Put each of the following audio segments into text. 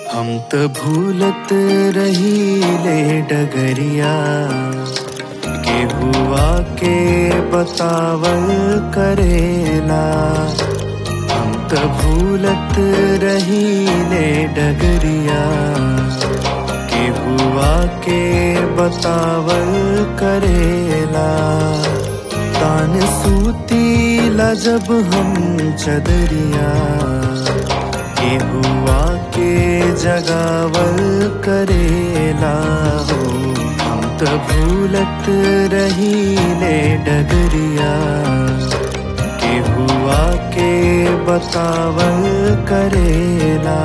हम त भूलत रहीले डगरिया के हुआ के बतावल करेला हम त भूलत रहीले डगरिया के हुआ के बतावल करेला तान सूतीला जब हम चदरिया के हुआ के जगावल करेला हो हम त भूलत रहीले डगरिया के हुआ के बतावल करेला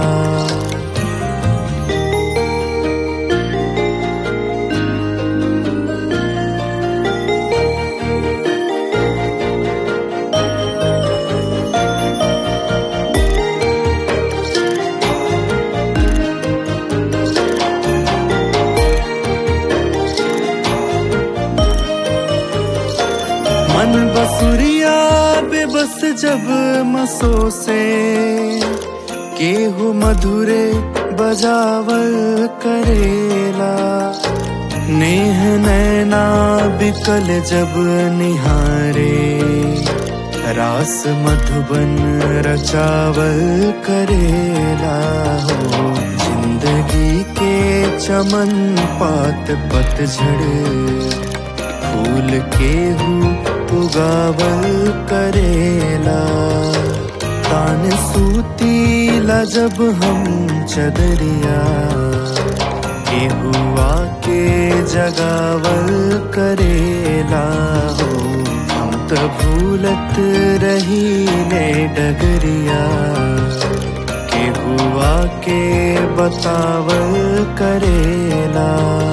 मन बसुरिया बेबस जब मसो से केहू मधुरे बजावल करेला नेह नैना बिकल जब निहारे रास मधुबन रचावल करेला हो जिंदगी के चमन पात पतझड़ फूल केहू उगावल करेला तान सूतीला जब हम चदरिया केहुआ के जगावल करेला हो हम त भूलत रहीले डगरिया केहुआ के बतावल करेला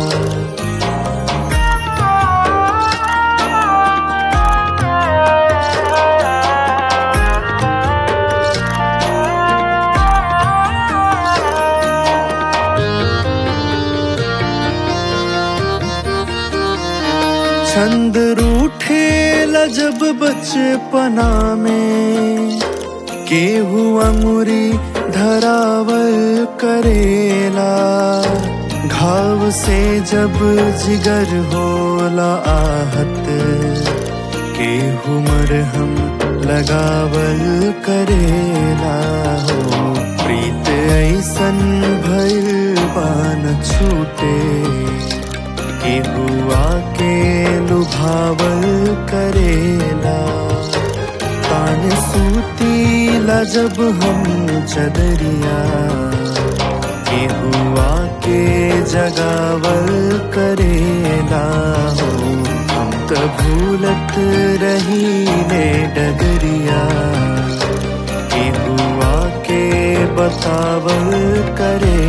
छंद रूठे जब बचपना में केहू अमुरी धरावल करेला घाव से जब जिगर होला आहत केहू मरहम लगावल करेला हो प्रीत ऐसन भइल पान छूटे के हुआ के लुभावल करेला तान सूतीला जब हम चदरिया के हुआ के जगावल करेला हो हम त भूलत रहीले डगरिया के हुआ के बतावल करे